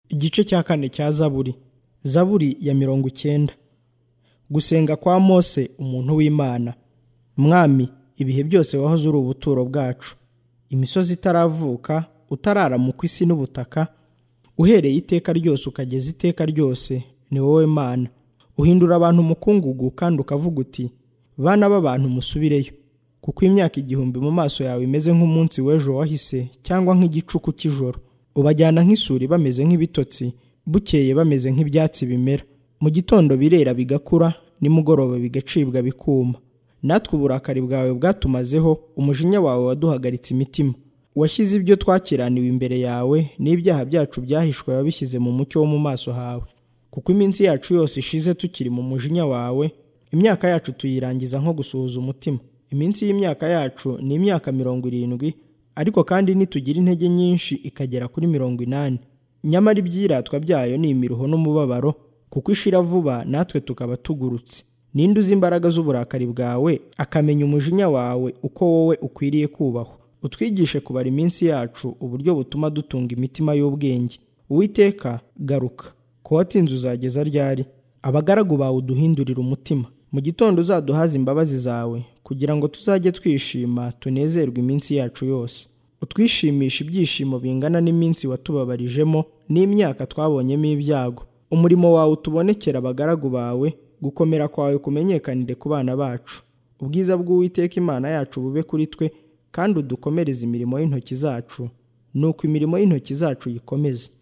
Igice cya kane cya Zaburi. Zaburi ya mirongo icyenda. Gusenga kwa Mose umuntu w'Imana. Mwami, ibihe byose wahoze uri ubuturo bwacu. Imisozi itaravuka, utarara mu kw'isi n'ubutaka, uhereye iteka ryose ukageza iteka ryose, ni wowe Mana. Uhindura abantu umukungugu kandi ukavuga uti, bana b'abantu musubireyo. Kuko imyaka igihumbi mu maso yawe imeze nk'umunsi w'ejo wahise cyangwa nk'igicuku cy'ijoro. Ubajyana nk'isuri bameze nk'ibitotsi, bukeye bameze nk'ibyatsi bimera. Mu gitondo birera bigakura, nimugoroba bigacibwa bikuma. Natwe uburakari bwawe bwatumazeho, umujinya wawe waduhagaritse imitima. Washyize ibyo twakiraniwe imbere yawe, n'ibyaha byacu byahishwe wabishyize mu mucyo wo mu maso hawe. Kuko iminsi yacu yose ishize tukiri mu mujinya wawe, imyaka yacu tuyirangiza nko gusuhuza umutima. Iminsi y'imyaka yacu ni imyaka mirongo irindwi, ariko kandi nitugira intege nyinshi ikagera kuri mirongo inani. Nyamara ibyiratwa byayo ni imiruho n'umubabaro, kuko ishira vuba natwe tukaba tugurutse. Ninde uzi imbaraga z'uburakari bwawe, akamenya umujinya wawe uko wowe ukwiriye kubahwa. Utwigishe kubara iminsi yacu uburyo butuma dutunga imitima y'ubwenge. Uwiteka garuka. Ko watinze uzageza ryari? Abagaragu bawe uduhindurire umutima. Mu gitondo uzaduhaze imbabazi zawe, kugira ngo tuzajye twishima tunezerwe iminsi yacu yose. Utwishimishe ibyishimo bingana n'iminsi watubabarijemo, n'imyaka twabonyemo ibyago. Umurimo wawe utubonekere abagaragu bawe, gukomera kwawe kumenyekanire ku bana bacu. Ubwiza bw'Uwiteka Imana yacu bube kuri twe, kandi udukomereze imirimo y'intoki zacu, nuko imirimo y'intoki zacu uyikomeze.